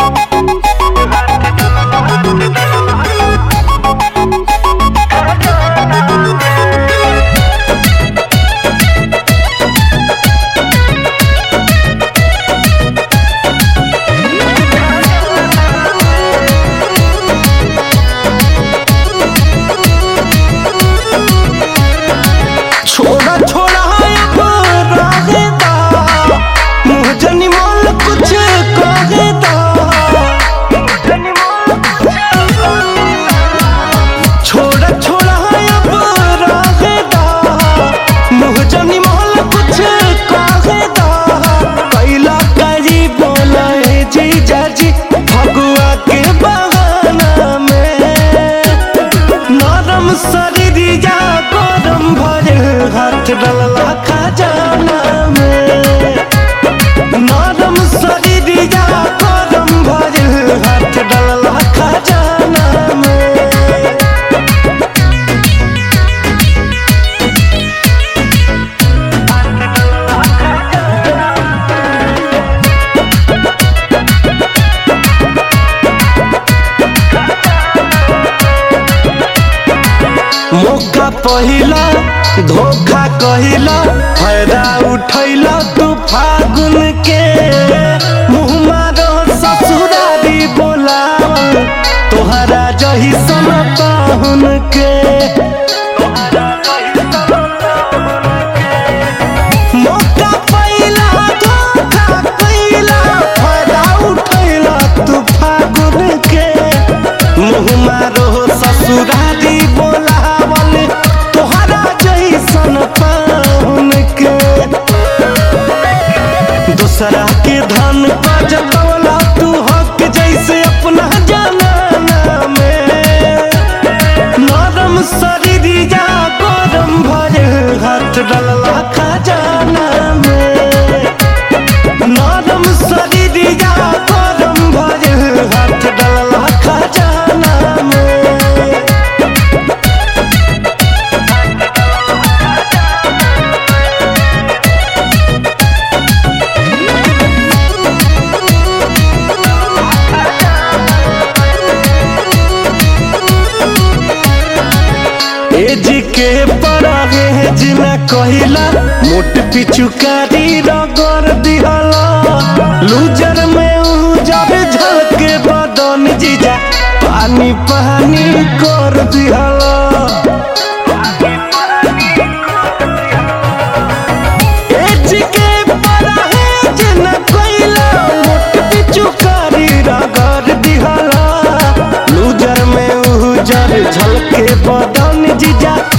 छोड़ा छोड़ा अब रहेदा मुँह जनी मोल कुछ कहेदा छोड़ा छोड़ा अब रहेदा मुँह जनी मोल कुछ कहेदा कैला करी बोला है जीजा जी फगुआ के बहाना में नरम शरीरिया गरम भरे हाथ डलला खजाना में नरम शरीरिया गरम भरे हाथ डलला खजाना में मौका पहिला धोखा कहिला फायदा उठैला तू फागुन के मुँह मारो ससुरारी बोलावल तोहरा जही सन पाहुन के मौका पहिला धोखा कहिला फायदा उठैला तू फागुन के मुँह मारो ससुरारी बोलावल तोहरा जैसन पाहुन के दूसरा के धन पर जतवला तू हक जैसे अपना जाना में नरम शरीरिया गरम भरे हाथ डलला खजाना में नरम शरीरिया गरम भरे हाथ डलला खजाना में एज के परहेज न कहिला मोट पिचुकारी रगड़ दिहला लूजर में उजर झलके बदन जीजा पानी पानी कर दिहला एज के परहेज न कहिला मोट पिचुकारी रगड़ दिहला लूजर में उजर झलके बदन जीजा